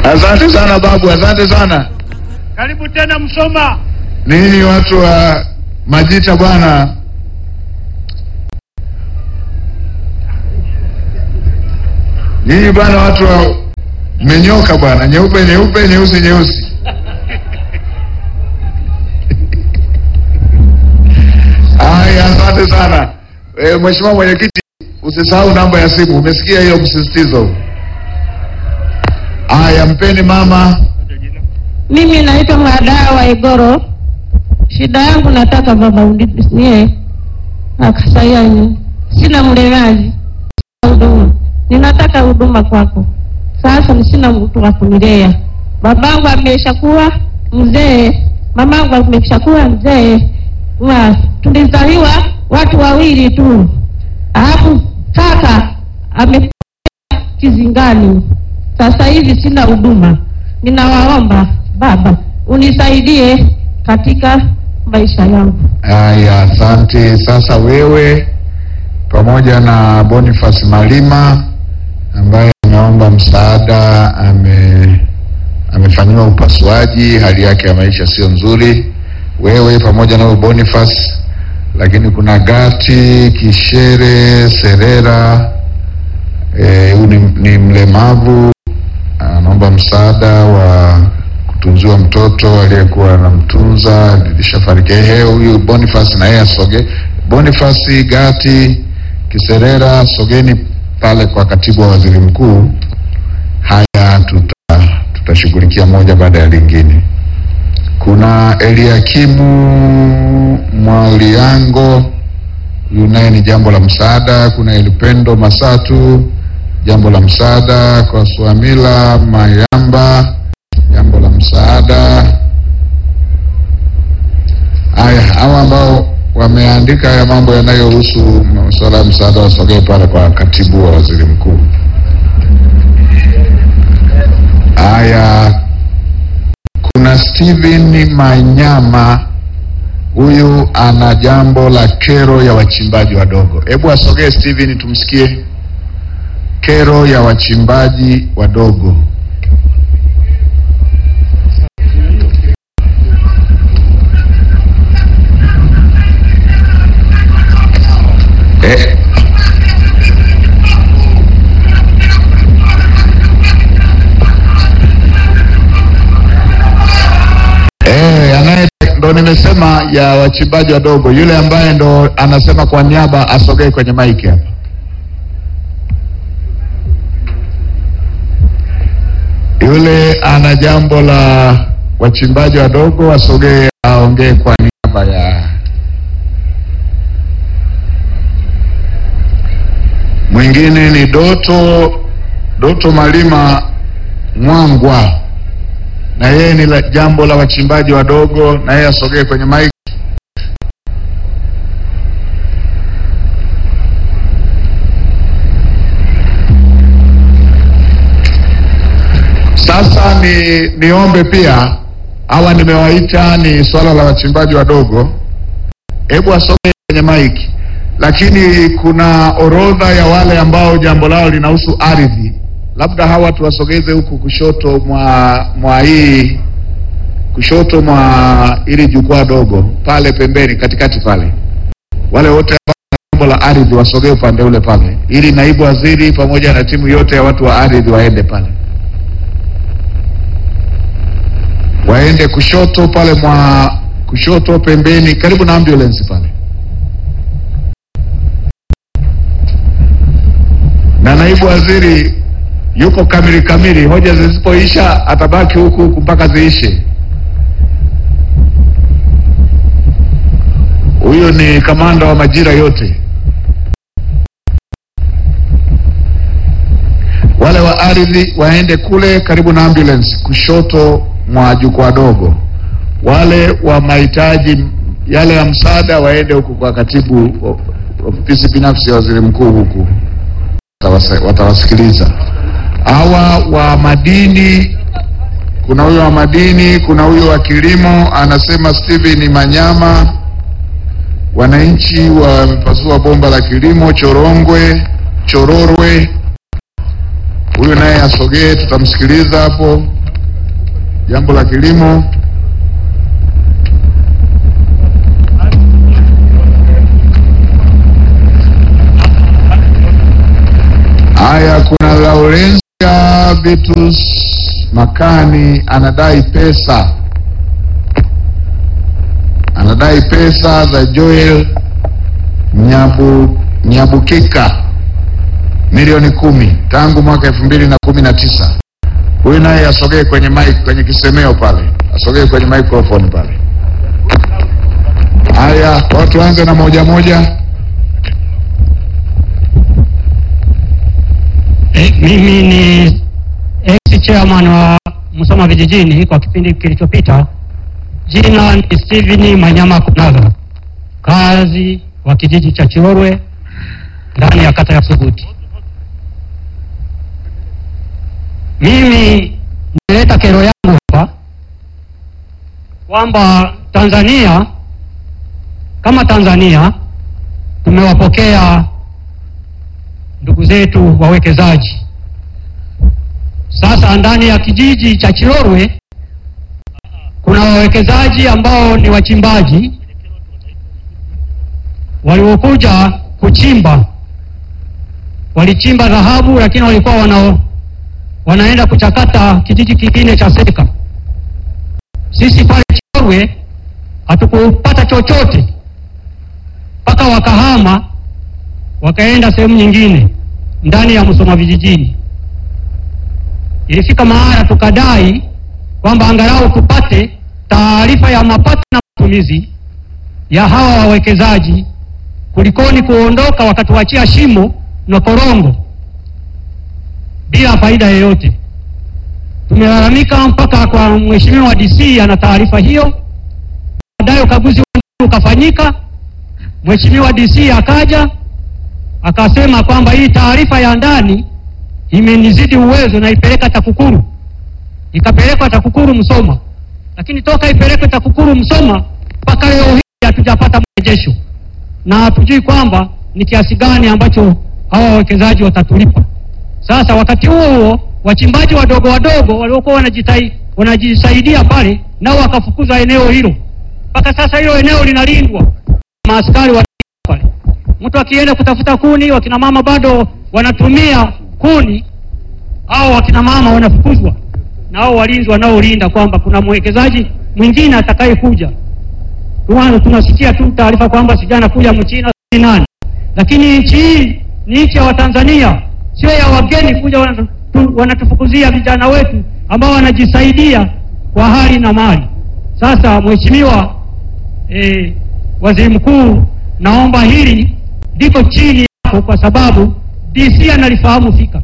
Asante sana babu, asante sana. Karibu tena Msoma. Ninyi watu wa Majita bwana, nyinyi bwana, watu wa mmenyoka bwana, nyeupe nyeupe, nyeusi nyeusi. Haya, asante sana e, Mheshimiwa Mwenyekiti, usisahau namba ya simu. Umesikia hiyo msisitizo? Haya, mpeni mama. Mimi naitwa Mwadaa wa Igoro. Shida yangu nataka baba unipisie akasayani, sina mlemaji, sina huduma, ninataka huduma kwako. Sasa ni sina mtu wa kunilea. Babangu ameshakuwa mzee, mamangu ameshakuwa mzee, wa tulizaliwa watu wawili tu, alafu kaka ame kizingani. Sasa hivi sina huduma, ninawaomba baba unisaidie katika maisha yangu. Haya, asante. Sasa wewe pamoja na Boniface Malima ambaye ameomba msaada, ame amefanyiwa upasuaji, hali yake ya maisha sio nzuri. Wewe pamoja na huyo Boniface, lakini kuna Gati Kishere Serera, eh, huyu ni, ni mlemavu anaomba msaada wa kutunziwa mtoto aliyekuwa anamtunza alishafariki. Ehe, huyu Boniface na yeye asoge. Boniface Gati Kiserera, sogeni pale kwa katibu wa waziri mkuu. Haya, tuta tutashughulikia moja baada ya lingine. Kuna Eliakimu Mwaliango, huyu naye ni jambo la msaada. Kuna Elipendo Masatu, jambo la msaada kwa Swamila Mayamba, jambo la msaada. Haya, hawa ambao wameandika haya mambo yanayohusu masuala ya msaada wasogee pale kwa katibu wa waziri mkuu. Haya, kuna Steven Manyama, huyu ana jambo la kero ya wachimbaji wadogo. Hebu asogee Steven tumsikie kero ya wachimbaji wadogo. Eh. Eh, anaye ndo nimesema ya wachimbaji wadogo, yule ambaye ndo anasema kwa niaba asogee kwenye maiki hapa. Yule ana jambo la wachimbaji wadogo asogee aongee kwa niaba ya mwingine. Ni Doto Doto Malima Mwangwa, na yeye ni la jambo la wachimbaji wadogo, na yeye asogee kwenye maiki. Sasa ni niombe pia hawa nimewaita, ni swala la wachimbaji wadogo, hebu asogee kwenye maiki, lakini kuna orodha ya wale ambao jambo lao linahusu ardhi, labda hawa tuwasogeze huku kushoto mwa mwa hii kushoto mwa ili jukwaa dogo pale pembeni, katikati pale, wale wote ambao wana jambo la ardhi wasogee upande ule pale, ili naibu waziri pamoja na timu yote ya watu wa ardhi waende pale waende kushoto pale mwa kushoto pembeni karibu na ambulance pale, na naibu waziri yuko kamili kamili. Hoja zisipoisha atabaki huku huku mpaka ziishe. Huyo ni kamanda wa majira yote. Wale wa ardhi waende kule karibu na ambulance kushoto mwa jukwaa dogo. Wale wa mahitaji yale ya msaada waende huku kwa katibu ofisi binafsi ya waziri mkuu huku, watawasa- watawasikiliza. Hawa wa madini, kuna huyo wa madini, kuna huyo wa kilimo, anasema Steven Manyama. Wananchi wamepasua bomba la kilimo Chorongwe, Chororwe. Huyo huyu naye asogee, tutamsikiliza hapo jambo la kilimo. Haya, kuna Laurencia Vitus Makani anadai pesa, anadai pesa za Joel Nyabu, Nyabukika milioni kumi tangu mwaka elfu mbili na kumi na tisa. Huyu naye asogee kwenye mic, kwenye kisemeo pale, asogee kwenye microphone pale. Haya, kwa tuanze na moja moja. E, mimi ni ex chairman wa Musoma vijijini kwa kipindi kilichopita. Jina ni Steven Manyama Kunaga, kazi wa kijiji cha Chiorwe ndani ya kata ya Suguti. Mimi nimeleta kero yangu hapa kwamba Tanzania kama Tanzania tumewapokea ndugu zetu wawekezaji. Sasa ndani ya kijiji cha Chirorwe kuna wawekezaji ambao ni wachimbaji waliokuja kuchimba, walichimba dhahabu, lakini walikuwa wana, wanaenda kuchakata kijiji kingine cha Seka. Sisi pale Chirorwe hatukupata chochote mpaka wakahama wakaenda sehemu nyingine ndani ya Musoma vijijini. Ilifika mahala tukadai kwamba angalau tupate taarifa ya mapato na matumizi ya hawa wawekezaji, kulikoni kuondoka wakatuachia shimo na korongo bila faida yoyote. Tumelalamika mpaka kwa mheshimiwa DC ana taarifa hiyo. Baadaye ukaguzi ukafanyika, mheshimiwa DC akaja akasema kwamba hii taarifa ya ndani imenizidi uwezo na ipeleka TAKUKURU. Ikapelekwa TAKUKURU Msoma, lakini toka ipelekwe TAKUKURU Msoma mpaka leo hii hatujapata mrejesho na hatujui kwamba ni kiasi gani ambacho hawa wawekezaji watatulipa. Sasa wakati huo huo wachimbaji wadogo wadogo waliokuwa wanajitai wanajisaidia pale nao wakafukuzwa eneo hilo, mpaka sasa hilo eneo linalindwa maaskari wa pale mtu akienda kutafuta kuni, wakina mama bado wanatumia kuni, au wakina mama wanafukuzwa na hao walinzi wanaolinda kwamba kuna mwekezaji mwingine atakayekuja. Tuana tunasikia tu taarifa kwamba sijui anakuja Mchina si nani, lakini nchi hii ni nchi ya Watanzania, sio ya wageni kuja wanatu, wanatufukuzia vijana wetu ambao wanajisaidia kwa hali na mali. Sasa mheshimiwa eh, waziri mkuu, naomba hili liko chini yako kwa sababu DC analifahamu fika.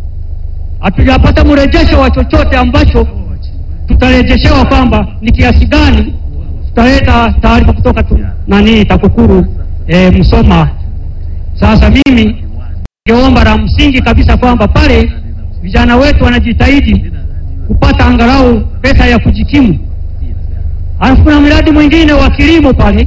Hatujapata mrejesho wa chochote ambacho tutarejeshewa kwamba ni kiasi gani. Tutaleta taarifa kutoka tu, nani TAKUKURU e, Msoma. Sasa mimi ningeomba la msingi kabisa kwamba pale vijana wetu wanajitahidi kupata angalau pesa ya kujikimu. Alafu kuna mradi mwingine wa kilimo pale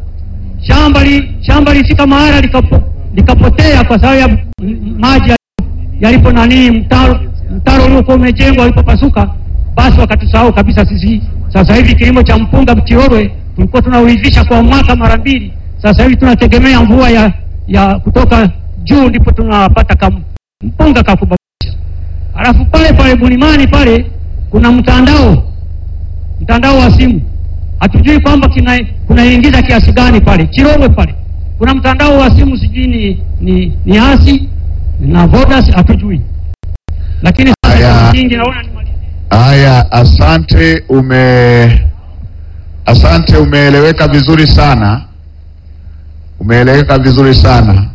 shamba li, shamba lifika mahala likapo, likapotea kwa sababu ya maji yalipo nani mtaro mtaro uliokuwa umejengwa ulipopasuka, basi wakatusahau kabisa sisi. Sasa hivi kilimo cha mpunga Mchirorwe tulikuwa tunauivisha kwa mwaka mara mbili, sasa hivi tunategemea mvua ya, ya kutoka juu ndipo tunapata kam, mpunga kakubabisha. Alafu pale pale Bulimani pale kuna mtandao mtandao wa simu hatujui kwamba kunaingiza kiasi gani pale Chirogwe pale kuna mtandao wa simu sijui ni, ni, ni hasi na Vodas hatujui, lakini Haya. nyingi naona ni mali- Haya, asante, ume asante, umeeleweka vizuri sana, umeeleweka vizuri sana.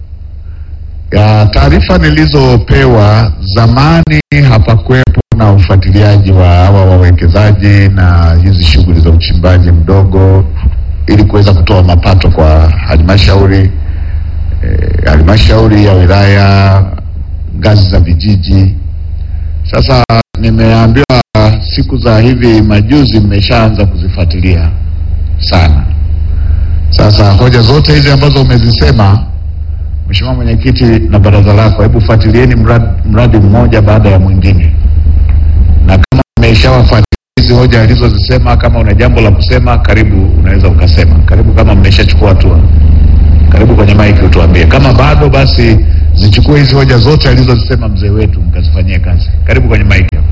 Ya taarifa nilizopewa zamani, hapakuwepo na ufuatiliaji wa hawa wawekezaji na hizi shughuli za uchimbaji mdogo ili kuweza kutoa mapato kwa halmashauri eh, halmashauri ya wilaya, ngazi za vijiji. Sasa nimeambiwa siku za hivi majuzi mmeshaanza kuzifuatilia sana. Sasa hoja zote hizi ambazo umezisema Mheshimiwa Mwenyekiti na baraza lako, hebu fuatilieni mradi, mradi mmoja baada ya mwingine, na kama mmeshawafuatilia hizi hoja alizozisema, kama una jambo la kusema, karibu, unaweza ukasema. Karibu kama mmeshachukua hatua, karibu kwenye maiki utuambie. Kama bado, basi zichukue hizi hoja zote alizozisema mzee wetu mkazifanyie kazi. Karibu kwenye maiki hapo.